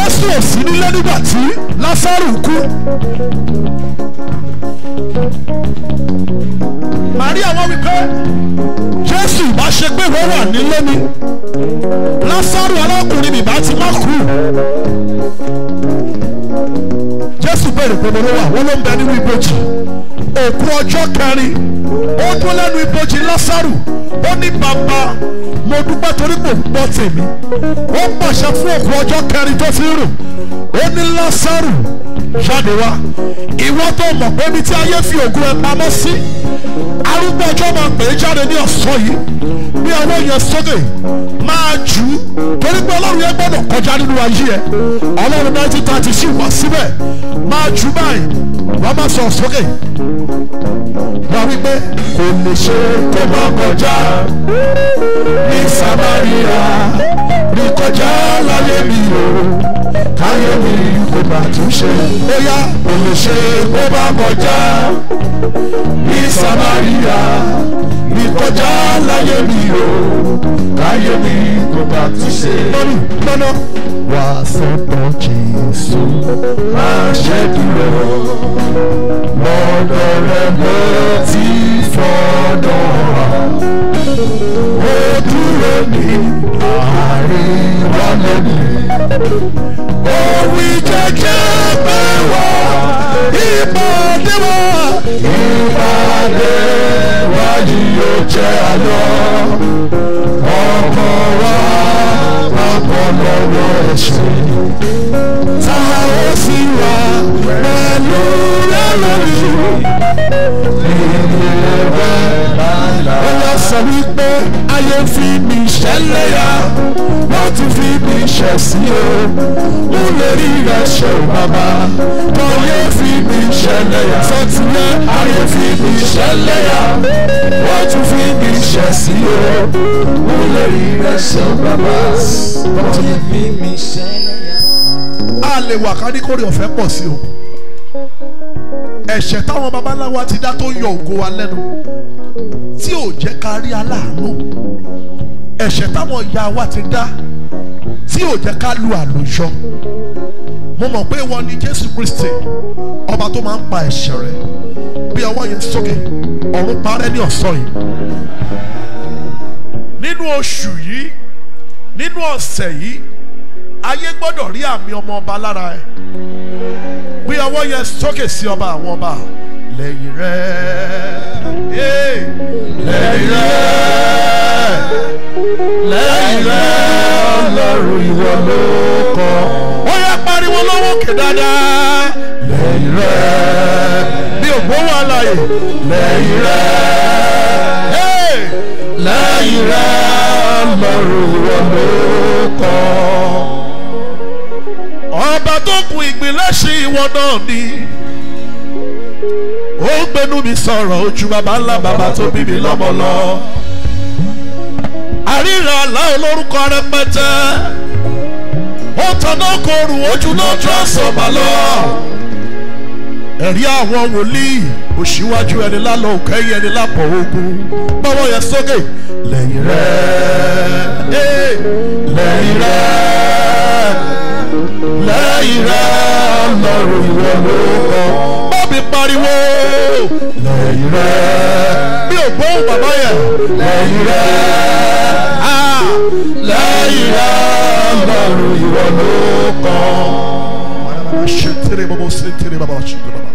jésù ò sí nílé nígbà tí lásàrù kú. Màríà wọ́n wí pé Jésù ìbá ṣe pé wọ́n wà nílé ni Lásárù arákùnrin ìbá ti má kú. Jésù bèrè pé mo ló wà wọ́n ló ń bẹ nínú ibojì. Òkú ọjọ́ kẹrin ó dún lẹ́nu ibojì Lásárù ó ní bàbá mo dúpẹ́ torí kò gbọ́ tèmi. Ó pàṣẹ fún òkú ọjọ́ kẹrin tó ti rùn. Ó ní Lásárù jáde wá. Ìwọ tó mọ̀ pé ibi tí ayé fi ògùn ẹ pamọ́ sí. Arúgbó ọjọ́ máa pè é jáde ní ọ̀sán yìí. Bí ọwọ́ yẹn sókè máa jù ú. Torí pé Ọlọ́run yẹn gbọ́dọ̀ kọjá nínú ayé ẹ. Ọlọ́run nineteen thirty sì wá síbẹ̀. Máa jù ú báyìí. Wọ́n máa sọ sókè. Wọ́n wí pé kò lè ṣe kó máa kọjá ní Samaria. Ní kọjá láyé mi o káyé mi kò bá tún ṣe. bóyá kò lè ṣe kó bá kọjá ní Samaria ní kọjá láyé mi o káyé mi kò bá tún ṣe. lọ́nà lọ́nà wà sọ́dọ̀ Jésù máa ṣe dúró lọ́dọ̀ rẹ̀ ló ti fọ́dọ̀ wá. ó dúró ní àárín wálé mi òwì jẹjẹ pé wá ìpàdé wá. ìpàdé wá yìí yóò jẹ́ àlọ́ ọkọ wa papọ̀ lọ́wọ́ ẹ̀ṣẹ̀. tá a ó sì wà pẹ̀lú rẹ̀ lórí. ilé rẹ̀ lálá. ó yà sọ wípé ayé fi mi ṣẹlẹ̀ yá wọ́n tún fi mi ṣẹ̀ sí o mo lè rí rẹ̀ ṣe o bàbá ayé fi mi ṣẹlẹ̀ yá sọtìyẹ ayé fi mi ṣẹlẹ̀ yá wọ́n tún fi mi ṣẹ̀ sí o mo lè rí rẹ̀ ṣe o bàbá ayé fi mi ṣẹlẹ̀ yá. a lè wà ká ní kórè ọ̀fẹ́ pọ̀ sí o ẹ̀ṣẹ̀ táwọn babaláwa ti dá tó yọ ògo wa lẹ́nu tí ò jẹ́ ká rí aláàánú ẹ̀ṣẹ̀ táwọn ìyá wa ti dá tí ò jẹ́ ká lu àlùyọ mo mọ̀ pé wọ́n ní Jésù Kristi ọba tó máa ń pa ẹ̀ṣẹ̀ rẹ̀ bí ọwọ́ yẹn sókè ọ̀run parẹ́ ní ọ̀sán yìí nínú oṣù yìí nínú ọ̀sẹ̀ yìí ayé gbọ́dọ̀ rí àmì ọmọ ọba lára ẹ̀ bí ọwọ́ yẹn sókè sí ọba àwọn ọba lẹ́yìn rẹ̀ lẹ́yìn rẹ̀ lẹ́yìn rẹ̀ ọlọ́run ìwọ ló kọ́. ó yẹ pariwo lọ́wọ́ kè dáadáa. lẹ́yìn rẹ̀ bí ògbówó àlàyé. lẹ́yìn rẹ̀ lẹ́yìn rẹ̀ ọlọ́run ìwọ ló kọ́. ọba tó kun ìgbìlẹ̀ṣẹ̀ ìwọ náà ni ó gbénú mi sọ̀rọ̀ ojú baba ńlá baba tó bí mi lọ́mọ lọ. àríra àlá olórúkọ rẹpẹtẹ ó tanná korù ojú náà transformer lọ. ẹ̀rí àwọn wòlíì òṣìwájú ẹni lálọ́ òkẹ́yìn ẹni lápọ̀ ogun bọ́wọ́ yẹn sókè lẹ́yìn rẹ̀ lẹ́yìn rẹ̀ lẹ́yìn rẹ̀ ọlọ́run ìwọ ló kọ́ mi pariwo lẹ́yìn rẹ̀ bí o gbóhùn bàbá yẹn lẹ́yìn rẹ̀ lẹ́yìn rẹ̀ ọlọ́run ìwọ ló kàn. ṣe tèrè bàbá ṣe tèrè bàbá ṣe tèrè bàbá.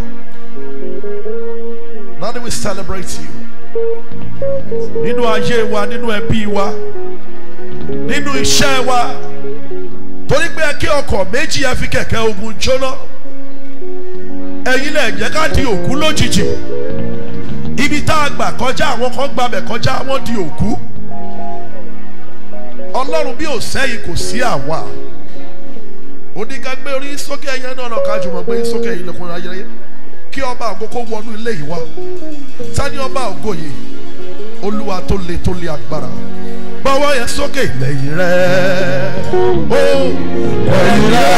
Daddy we celebrate you. Nínú ayé wa, nínú ẹbí wa, nínú iṣẹ́ wa, torí pé kí ọkọ̀ méjì ẹ fi kẹ̀kẹ́ ogun jóná ẹ̀yin lẹ jẹ́ ká di òkú lójijì ibi tá a gbà kọjá àwọn kan gbàbẹ̀ kọjá wọ́n di òkú ọlọ́run bí ò sẹ́yìn kò sí àwa onígbàgbé orí sókè ẹ̀yẹ náà lọ́ka jùmọ̀ gbé sókè ilẹ̀kùn ayẹyẹ kí ọba ògo kó wọnú ilé yìí wá tani ọba ògo yìí olúwa tó le tó le agbára bọ́wọ́ yẹn sókè lẹ́yìn rẹ̀ ó lẹ́yìn rẹ̀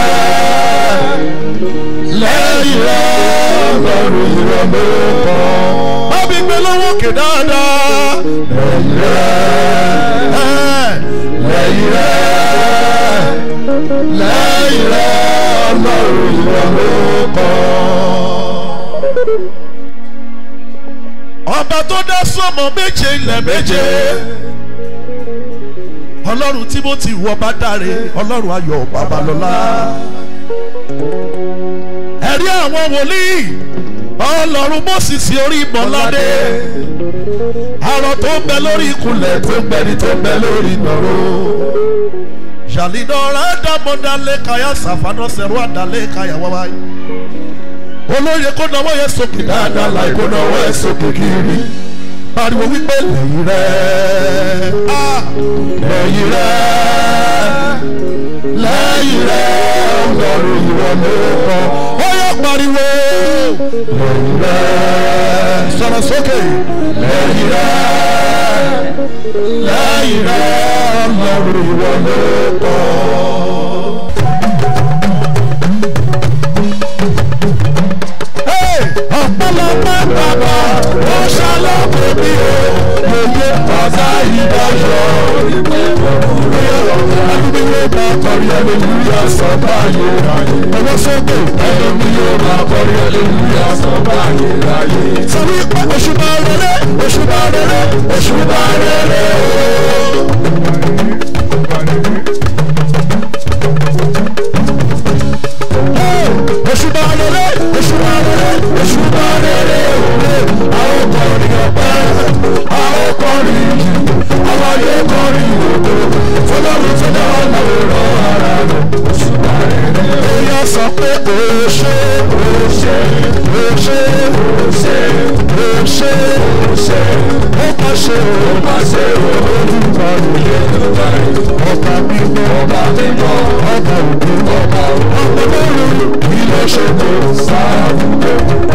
lẹ́yìn rẹ̀ ọlọ́run ìwọ ló kọ́. Bábí gbé lọ́wọ́ kè dáadáa. Lẹ́yìn rẹ̀ lẹ́yìn rẹ̀ lẹ́yìn rẹ̀ ọlọ́run ìwọ ló kọ́. ọba tó dá sọmọ méje ilẹ̀ méje ọlọ́run timothy wọ bá dáre ọlọ́run ayọ̀ babalọ́lá ẹ̀rí àwọn wòlíì ọlọ́run mọ́sísì orí ìmọ̀ládé àrò tó ń bẹ lórí ìkúnlẹ̀ tó ń bẹni tó ń bẹ lórí ìnàró ṣàlìdọ́ra dàmọ́dálé kaya sàfánà sẹ̀rọ àdálé kaya wáwáyé olóye kó náwó yẹn sókè dáadáa láì kó náwó yẹn sókè kiri pariwo wípé lẹ́yìn rẹ̀ ah, lẹ́yìn rẹ̀ lẹ́yìn rẹ̀ ọlọ́run ìwọ ló kọ́ ó yẹ pariwo lẹ́yìn rẹ̀ sọ̀rọ̀ sókè lẹ́yìn rẹ̀ lẹ́yìn rẹ̀ ọlọ́run ìwọ ló kọ́. ọ̀pọ̀lọpọ̀ bàbá ó ṣàlọ́pọ̀ mi o lóye ọ̀tá ìdájọ́ ẹlòmí yóò máa kọrí ẹlòmíyà sọ báyé ráyé ọwọ́ sókè ẹlòmí yóò máa kọrí ẹlòmíyà sọ báyé ráyé. sọ wípé oṣù bá rere oṣù bá rere oṣù bá rere o. oṣù bá rere oṣù bá rere oṣù bá rere òwe àwọn kọrin ọpẹ́ àwọn kọrin yìí àwọn ayé kọrin ògo fọlọ́run tó dá ọlọ́run ara rẹ̀ oṣù bá rere. èèyàn sọ pé ó ṣe ó ṣe ó ṣe ó ṣe ó ṣe ó ṣe ó má ṣe ó má ṣe ó olùkọ́ rẹ̀ ọba mímọ́ ọba mímọ́ ọba òkú ọba òkú ọlọ́run ilé ṣètò sáàbùkẹ́.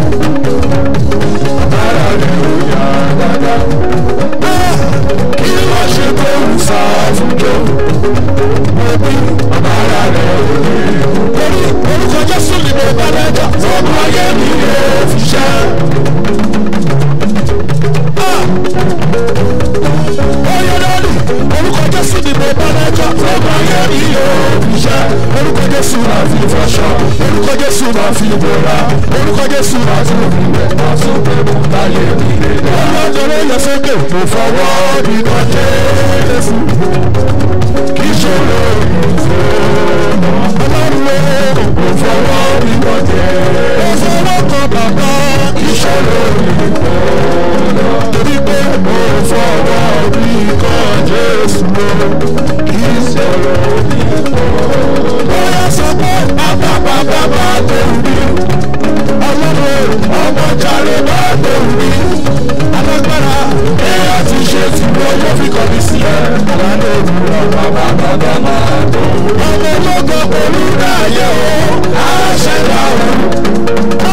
Ara rẹ̀ ò yá dáadáa. Kí ló ṣe tó ń sáàbùkẹ́? Mo bí ara rẹ̀ ò lè. Orí orúkọ Jésù ni mo bá lẹ́jà. Ọmọ ayé mi lè fi ṣẹ́. Oyè lọ́lù orúkọ Jésù ni mo bá lẹ́jà. Ọmọ ayé mi lè fi ṣẹ́. Orúkọ Jésù máa fi fọṣọ. Orúkọ Jésù máa fi bora. Orúkọ Jésù máa fi òmìnira. Máa tún pé mo láyé mi lè dá. Ọlọ́dọ̀rọ̀ yẹ sókè. Mo fọwọ́ mi kan Jésù. Kì í ṣòro ìfowópamọ́. Ọlọ́run ó. Mo fọwọ́ mi kan Jésù. Mo fọwọ́ kan bàbá. Kì í ṣòro ìfowópamọ́. Torí pé mo fọwọ́ mi kan Jésù. Kì í ṣòro ìfowópamọ́. Bóyá sọ pé bàbá bàbá bá tó rí. Ọlọ́run ọmọ jàre bá tó rí. Alágbára èèyàn ti ṣe tí wọ́n yóò fi kọ́ mi sí ẹ. Aládé òwúrọ̀ bàbá bàbá máa tó. Ọmọ ológo olùdáyé o, àṣẹdá o.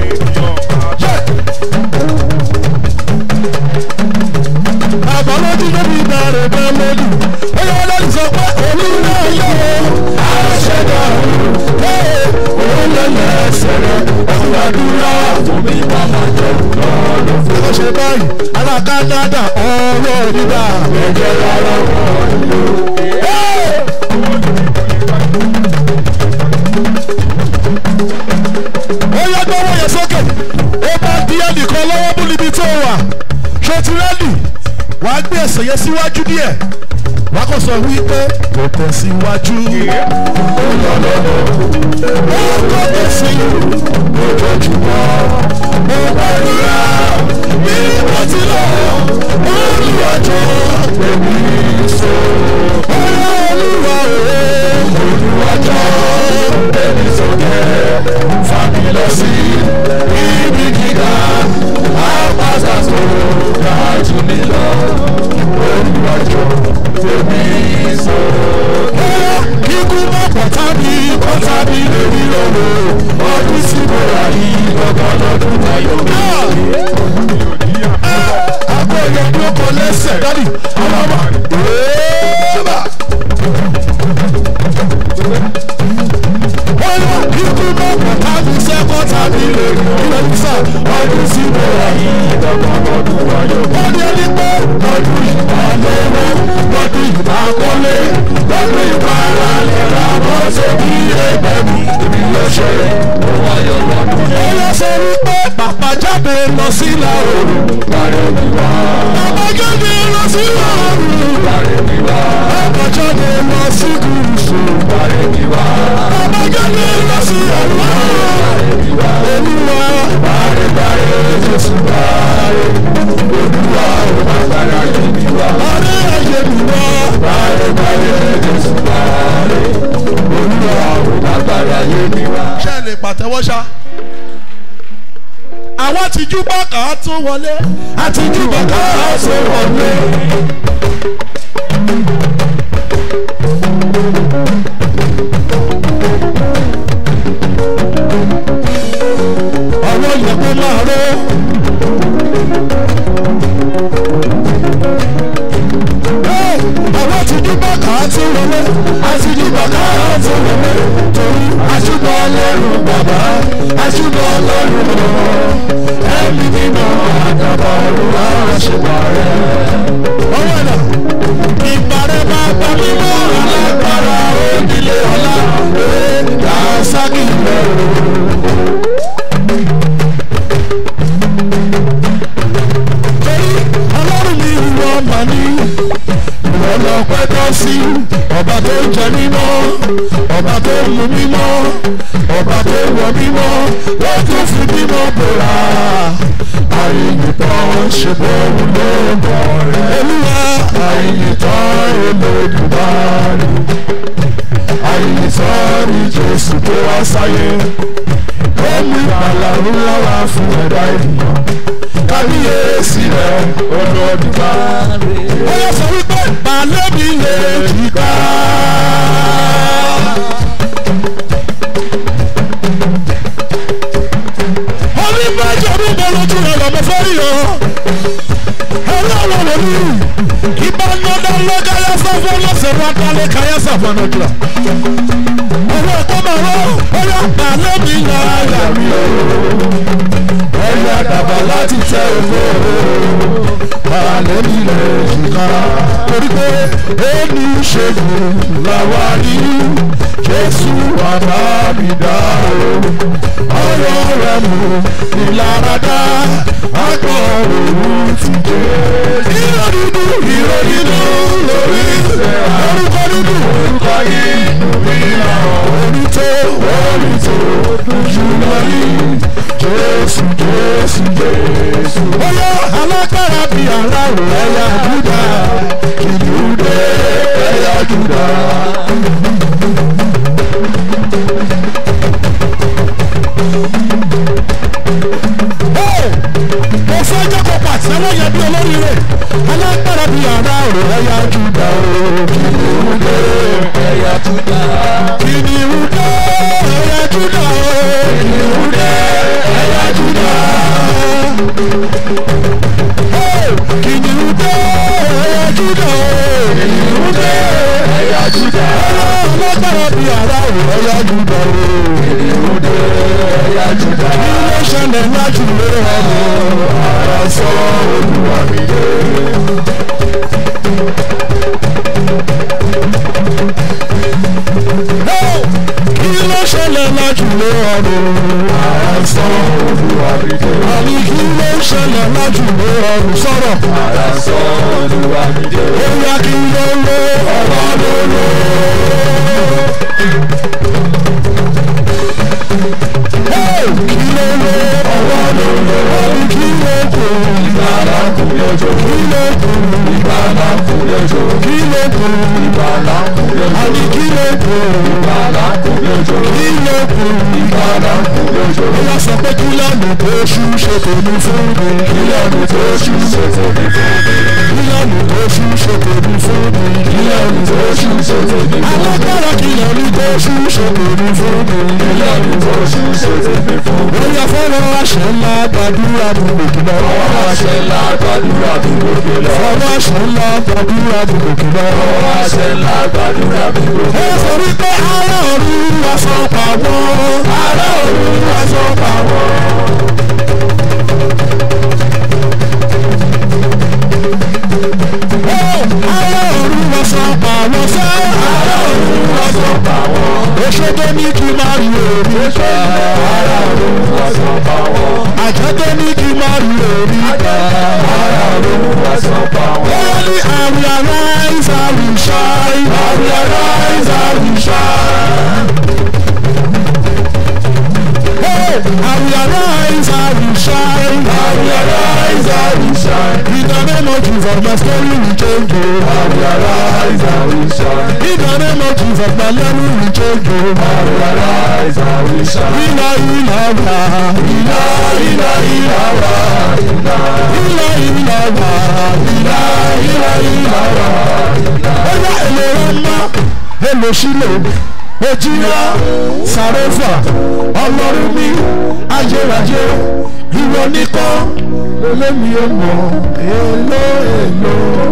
Bàbá lójú lórí ìbẹ̀rẹ̀ bẹ́ẹ̀ lójú. Ó yẹ lórí sọ pé olùdáyé o, àṣẹdá o. Òun lè lẹ́sẹ̀ rẹ̀, òun àdúrà fún mi bàbá jẹ́ lọ́dún fún. Ó ṣe báyìí, ará Kánádà ọ̀rọ̀ dídá. Ẹ̀jẹ̀ rárá wọ̀ ìlú. Ó yá gbọ́wọ́ yẹn sókè. Ó bá di ẹnìkan lọ́wọ́ mú níbi tó wà. Ṣé o ti rẹ́dì? Wà á gbé ẹsẹ̀ yẹn síwájú díẹ̀. Wà á kàn sọ wípé kò tẹ̀ síwájú. Ó lọ lọ́dọ̀. Ó kọ́ tẹ̀ sí ojoojúmọ́. Mo gbàdúrà bí mo ti lọ. Olùwàjọ́ èmi so. Ọlọ́ olúwa òwe. Olùwàjọ́ èmi sókè. Fàmì lọ sí ibi gíga. Àpáta tó ga jù mí lọ. Olùwàjọ́ èmi so. Kíkú mọ́ pọ̀tá mi, pọ̀tá mi lè rí lọ́wọ́. Ọdún sí mo rà yìí, lọ́gán lọ́dún ayọ̀ mi. Agbóyè ni ó kọ lẹ́sẹ̀ dádì. Ọlọ́mọ. Èèbà. Wọ́n yọ ikú mọ́ pọ̀tá mi sẹ́kọ̀ tàbí lè rí ilẹ̀ nísà. Ọdún sí mo rà yìí, lọ́gán lọ́dún ayọ̀ mi. Wọ́n ní ẹni pé ọdún yìí máa lówó, lọ́dún yìí máa kọ́lé, lọ́dún yìí máa ra lẹ̀ ra mọ́tò bí ẹgbẹ́ mi. Èmi ṣe òun ayọ̀ lọ́dún ó yọ sọ wípé bàbá jáde lọ sí ìlà oòrùn. bàrẹ̀ mi wá bàbá jáde lọ sí ìlà oòrùn. bàrẹ̀ mi wá bàbá jáde lọ sí gúúsù. bàrẹ̀ mi wá bàbá jáde lọ sí àlọ́. bàrẹ̀ mi wá olúwa bàrẹ̀ bàrẹ̀ Jésù bàrẹ̀ olúwa ò má gbára lé mi wá ọ̀rẹ́ ayé mi wá. bàrẹ̀ bàrẹ̀ Jésù bàrẹ̀ olúwa ò má gbára lé mi wá. ṣé ẹ lè pàtẹ́wọ́ ṣá. àwọn àtijú bàkà á tún wọlé. àtijú bàkà á tún wọlé. ọwọ́ yẹn kó máa ró. àwọn àtijú bàkà á tún wọlé. àtijú bàkà á tún wọlé. torí àṣùbọ̀ ọlọ́run bàbá àṣùbọ̀ ọlọ́run ọmọ ẹ̀mí mímọ́ àdàbọ̀ ọ̀run àṣùbọ̀ rẹ̀. ọwọ́ ẹ̀dá ìbàrẹ̀ bàbá mímọ́ alágbára òdìlé ọ̀la ẹ̀ dàásákì rẹ̀ o. torí ọlọ́run mi ìwọ mà ní ìwọ lọ pẹ́ tọ́ sí ọba tó ń jẹ mímọ́ ọba tó ń mu mímọ́ ọba tó ń wọ mímọ́ ló tún fi mímọ́ bòrà àyìnbọn ṣe bọ́ọ̀lù ló ń bọ̀ rẹ̀ olúwa àyìnbọn olódùmarè àyìnbọn ní jésù tó wá sáyé ó mú ìgbàlà ńlá wá fún ẹ̀dá ènìyàn kábíyèsí rẹ̀ olódùmarè. ó yẹ sọ wípé balẹ̀ mi lè jìkà. orí méjì orí mi lójú rẹ̀ lọ́mọ fẹ́rí o. ọlọ́run ló ní ìbánadá lọ́gáyà sáfọ́ lọ́sẹ̀ wá dálé káyà sáfọ́ náà jùlọ. ọwọ́ ẹ̀kọ́ máa rọ́ ó yà balẹ̀ mi láyà mi o ẹ̀yà dàbà láti tẹ ògbó balẹ̀ nílẹ̀ ìka torí pé ẹni ṣègùn làwa ní jésù bàbá mi dá o ọ̀rọ̀ rẹ̀ mú ìlaradá àgbọ̀ òun ti dé. ìró dúdú ìró dúdú lórí orúkọ dúdú orúkọ yìí orí tó orí tó jùlọ yìí jésù jésù jésù. bóyá alágbára bí aláwọ̀ ẹ̀yà júdà kìlú dé ẹ̀yà júdà. mo fẹ́ jẹ́ kó pàṣẹ lọ́yẹ̀ bí olórí rẹ̀ alágbára bí aláwọ̀ ẹ̀yà júdà kìlú dé ẹ̀yà Júdà kìnìún dé ẹ̀yà júdà kìnìún dé ẹ̀yà júdà. kìnìún dé ẹ̀yà júdà kìnìún dé ẹ̀yà Júdà ọlọ́gbàrá bí ara rẹ̀ ẹ̀yà júdà kìnìún dé ẹ̀yà Júdà kí ló ṣẹlẹ̀ lájú lórí ọ̀rọ̀ ara sọ Olúwa mi dé. kí ló ṣẹlẹ̀ lájú lórí ọ̀rọ̀ ara sọ Olúwa mi dé. àní kí ló ṣẹlẹ̀ lájú lórí ọ̀rọ̀ sọ̀rọ̀ ara sọ Olúwa mi dé. ó yá kí ló lé ọ̀rọ̀ lólo. kí ló lé ọ̀rọ̀ lólo. àní kí ló kù Ìgbàlà kù lójó. kí ló kù Ìgbàlà kù lójó. kí ló kù Ìgbàlà kù lójó. àní kí ló kù Ìgbàlà kù lójó. kí ló kù. Ìgbàlà kù lójó. ó yá sọ pé kí lọ́nà tó ṣú ṣe tèmi fún mi. Ìyanu tó ṣú ṣe tèmi fún mi. kí lọ́nà tó ṣú ṣe tèmi fún mi. Ìyanu tó ṣú ṣe tèmi fún mi. alágbára kí lọ́nà tó ṣú ṣe tèmi fún mi. Ìyanu tó ṣú ṣe tèmi fún mi. ó yá fọ́nrán àṣẹ ńlá gbàdúrà mi lòkì lọ. Ọwọ́ àṣẹ ńlá gbàdúrà mi gòkè lọ. fọ́nrán àṣẹ ńlá gbàdúrà mi lòkì lọ. Ọwọ́ àṣẹ ńlá gbàdúrà mi gòkè ó lọ. sọ wípé ará ọ̀run wá sọ pàwọ́. ará ọ̀run wá sọ pàwọ́. ará ọ̀run wá sọ pàwọ́ sẹ́. ará ọ̀run wá sọ pàwọ́. Oṣodo ní kí n máa rí orí ká. Ara òun ọ̀sán bá wọn. àjọ tó ní kí n má rí orí ká. Ara òun ọ̀sán bá wọn. Only I will arise, I will shine. I will arise, I will shine. Hey, I will arise, I will shine. I will arise, I will shine. In the name of Jesus, my story will change. oh. I will arise, I will shine. In the name of Jesus, my level will change. oh. I will arise, I will shine. Ila ila wa, ila ila ila wa, ila ila wa, ila ila ila wa. Oya èlò ọmọ, èlò sílò, òjìlá, sàrẹ́fà, ọlọ́run mi, ayérayé, ìwọ nìkan, lólémi ò mọ̀, èlò èlò.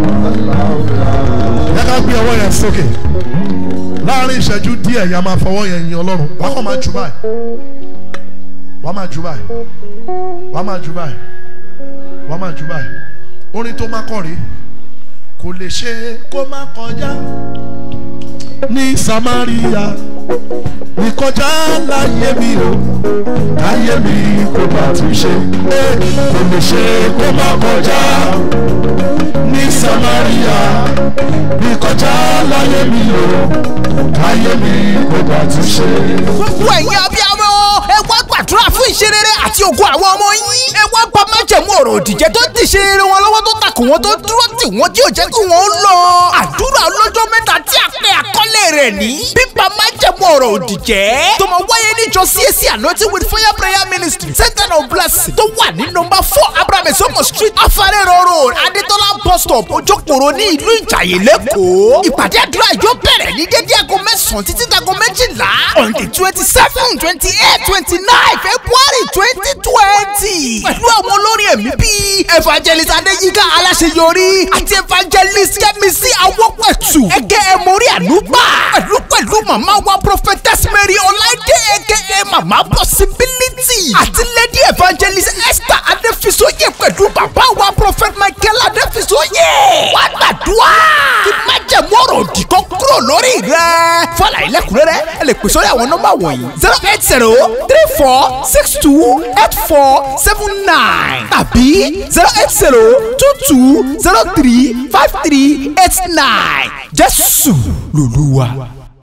Yẹ ká gbé ọwọ́ yẹn sókè. Láàárín ìṣẹ́jú díẹ̀ yà máa fọwọ́ yẹn yin Ọlọ́run. Wàá kàn máa jù báyìí. Wàá máa jù báyìí. Wàá máa jù báyìí. Wàá máa jù báyìí. Orin tó máa kọ̀ rí. Kò lè ṣe kó má kọjá ní Samaria. Ìkọjá láyé mi o. Láyé mi kò bá tún ṣe. Ẹ kò lè ṣe kó má kọjá ní Samaria. Ìkọjá láyé mi o. Láyé mi kò bá tún ṣe. gbogbo ẹ̀yin abiyamọ ẹ wá gbàdúrà fún ìṣerere àti ògùn àwọn ọmọ yín ẹ wá bá májẹ̀mú ọ̀rọ̀ òdìjẹ́ tó ti ṣe eré wọn lọ́wọ́ tó takò wọn tó dúró tì wọ́n tí ò jẹ́ kí wọ́n lọ. àdúrà ọlọ́jọ́ mẹ́ta tí a pè àkọlé rẹ̀ ní bíbá májẹ̀mú ọ̀rọ̀ òdìjẹ́ tó máa wáyé níjọ CAC anointing with fire prayer ministry center of blessing tó wà ní nọ́mbà four abraham esomo street afarero road adetola bus stop ojokoro ní ìlú ìjàyè lẹ́kọ̀ọ́ ìpàdé àdúrà yóò bẹ̀rẹ̀ ní dédé aago mẹ́sàn-án títí dago méjìlá on the twenty seven twenty eight twenty nine february twenty twenty pẹ̀lú àwọn olórin ẹ̀mí bíi evangelist adéyínká aláṣeyọrí àti evangelist kẹ́mísì awọ́pẹ̀tù ẹgẹ́ ẹ̀mọ́rí ànúgbà pẹ̀lú pẹ̀lú màmá wa prophetess mary ọláìdé aka màmá possibility àti lady evangelist esther adéfisóyè pẹ̀lú bàbá wa prophet michael adéfisóyè wà gbàdúrà kí májẹ̀mú ọ̀rọ̀ òdì kan kúrò lórí rẹ̀ fọlá ilẹ̀kùnrẹ́rẹ́ ẹ lè pè sórí àwọn nọ́mbà wọ̀nyí zero eight zero three four six two eight four seven nine tàbí zero eight zero two two zero three five three eight nine jésù lòlúwa.